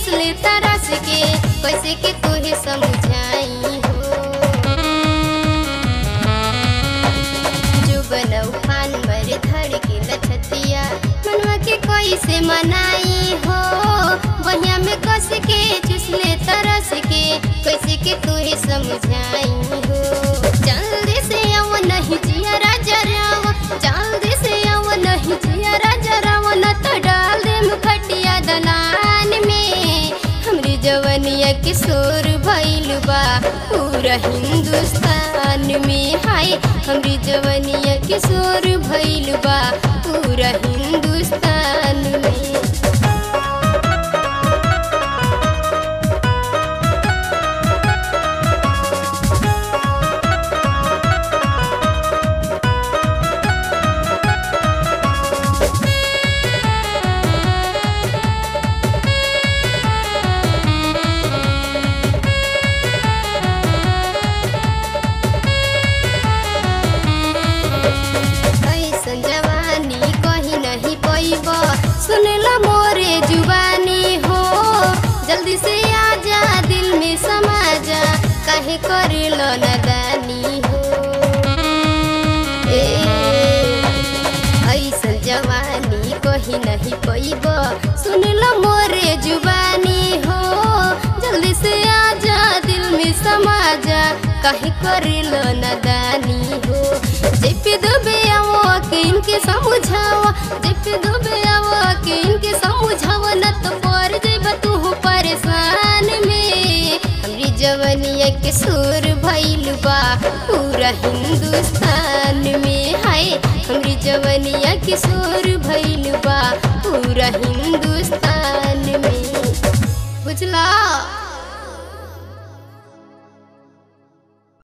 चुसले तरस के कैसे के तोहे समझाई हो जो बनऊ फान मर धड़ के लछतिया मनवा के कैसे मनाई हो बहिया में कस के चुसले तरस के कैसे के तोहे समझाई हो जल्दी से आव नहीं जिया राजा राव जल्दी से आव नहीं जिया राजा राव न तो डाल दे मुखटिया दलान में हमरी जवनिया के शोर भइल बा पूरा हिंदुस्तान में हाय हमरी जवनिया के शोर भइल बा पूरा हिंदुस्तान में ऐसन जवानी कहीं नहीं पैब सुनला मोरे जुबानी हो जल्दी से आजा दिल में समा जा काहे करेलो नदानी हो ए, ऐसन जवानी कहीं नहीं पैब सुनला मोरे जुबानी हो जल्दी से आजा दिल में समा जा काहे करेलो नदानी हो जेपी दुबे आवो के इनके समझावा जेपी दुबे आवो के इनके समझावा न तो पर जेब तू परेशान में हमरी जवनिया के सुर भइल बा पूरा हिंदुस्तान में हाय हमरी जवनिया के सुर भइल बा पूरा हिंदुस्तान